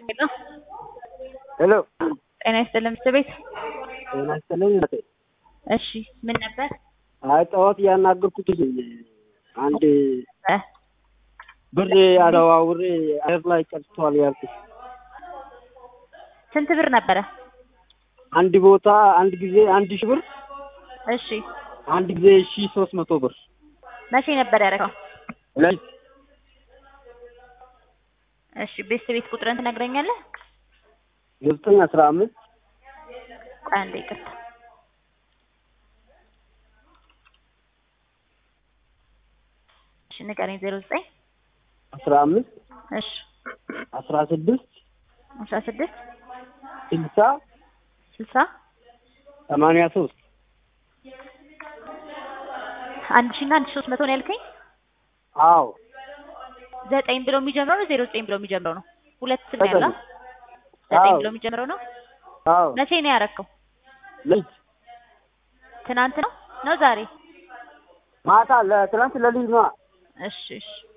ሄሎ ሄሎ ጤና ይስጥልን ምክር ቤት። ጤና ይስጥልኝ እናቴ። እሺ ምን ነበር? አይ ጠዋት እያናገርኩት አንድ እ ብር አዘዋውሬ አየር ላይ ቀርቷል ያልኩት ስንት ብር ነበረ? አንድ ቦታ አንድ ጊዜ አንድ ሺህ ብር እሺ አንድ ጊዜ ሺህ ሶስት መቶ ብር መቼ ነበር ያደረገው? ለሊት እሺ ቤተሰብ ቤት ቁጥርን ትነግረኛለህ? ዘጠኝ አስራ አምስት ቆይ አንዴ ይቅርታ። እሺ ንገረኝ። ዜሮ ዘጠኝ አስራ አምስት እሺ አስራ ስድስት አስራ ስድስት ስልሳ ስልሳ ሰማንያ ሶስት አንድ ሺህ እና አንድ ሺህ ሶስት መቶ ነው ያልከኝ? አዎ ዘጠኝ ብሎ የሚጀምረው ነው ዜሮ ዘጠኝ ብሎ የሚጀምረው ነው? ሁለት ስም ነው ያለው? ዘጠኝ። ዘጠኝ አዎ። ብሎ የሚጀምረው ነው? አዎ መቼ ነው ያረከው? ለሊት ትናንት ነው ነው ዛሬ? ማታ ለትናንት ለሊት ነዋ እሺ እሺ